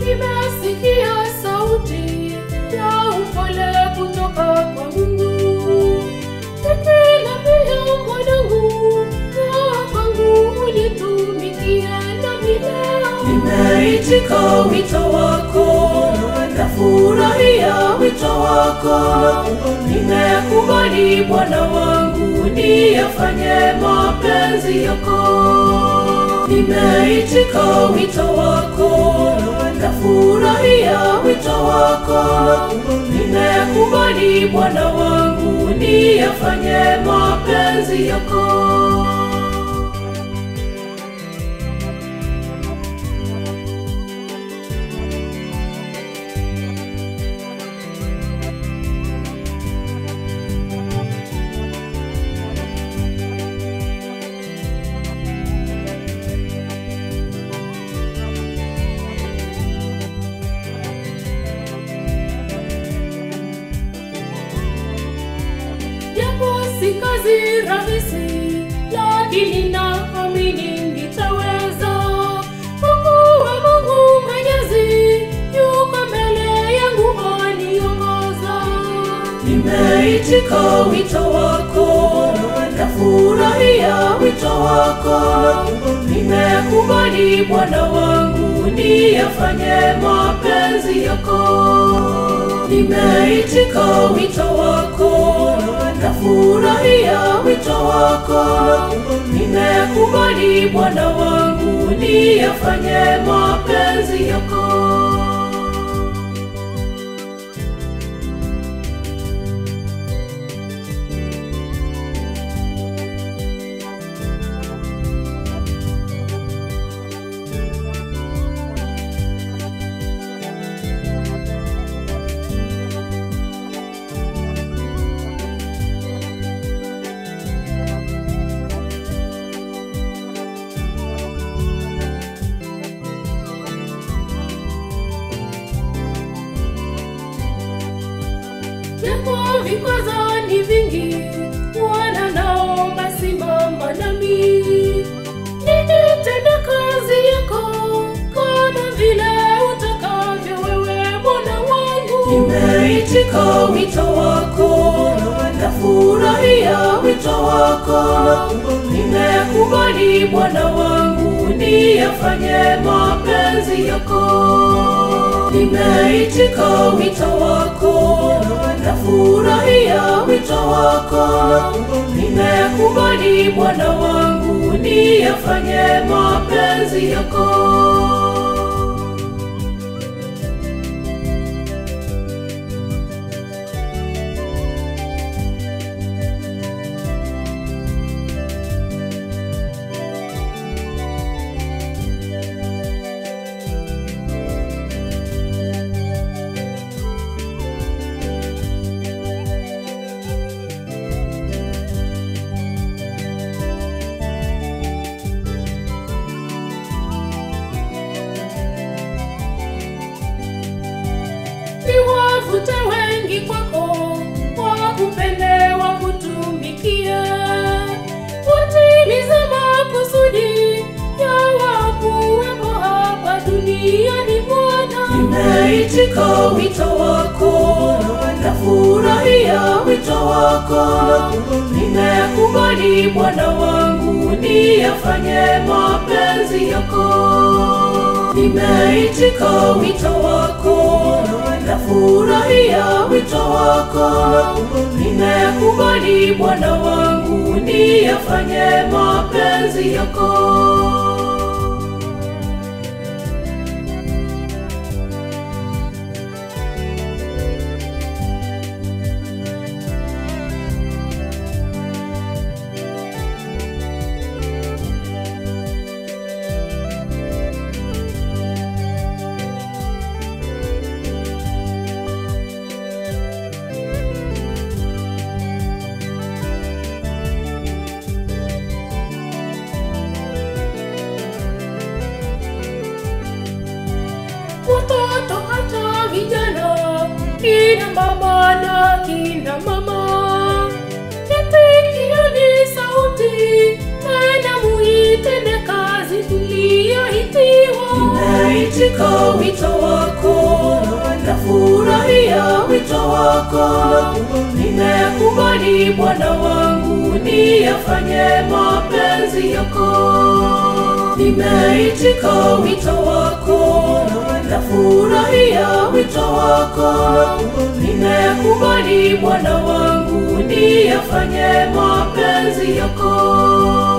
Nimesikia sauti ya upole kutoka kwa Mungu, ikiniambia mwanangu, njoo kwangu unitumikie nami leo. Nimeitika wito wako, nafurahia wito wako. Nimekubali Bwana wangu, niyafanye mapenzi yako. Nimeitika wito wako, nafurahia wito wako. Nimekubali Bwana wangu, niyafanye mapenzi yako. Japo si kazi rahisi, lakini naamini nitaweza. Mungu wa Mungu Mwenyezi yuko mbele yangu aniongoza. Nimeitika wito wako, nafurahia wito wako. Nimekubali Bwana wangu, niyafanye mapenzi yako. Nimeitika wito wako, nafurahia wito wako. Nimekubali Bwana wangu, niyafanye mapenzi yako. Japo vikwazo ni vingi, Bwana naomba simama nami. Nitende kazi yako kama vile utakavyo wewe Bwana wangu. Nimeitika wito wako, nafurahia wito wako. Nimekubali Bwana wangu, niyafanye mapenzi yako. Nimeitika wito wako, nafurahia wito wako. Nimekubali Bwana wangu, niyafanye mapenzi yako. Niwavute wengi kwako, wakupende wakutumikie, utimize makusudi ya wakuwepo hapa duniani Bwana. Nimeitika wito wako, nafurahia wito wako. Nimekubali Bwana wangu, niyafanye mapenzi yako. Nimeitika wito wako, nafurahia wito wako. Nimekubali Bwana wangu, niyafanye mapenzi yako. watoto hata vijana, kina baba na kina mama, itikieni sauti, tena muitende kazi tuliyoitiwa. Nimeitika wito wako wako. Nimekubali Bwana wangu, niyafanye mapenzi yako. Nimeitika wito wako, nafurahia wito wako. Nimekubali Bwana wangu, niyafanye mapenzi yako.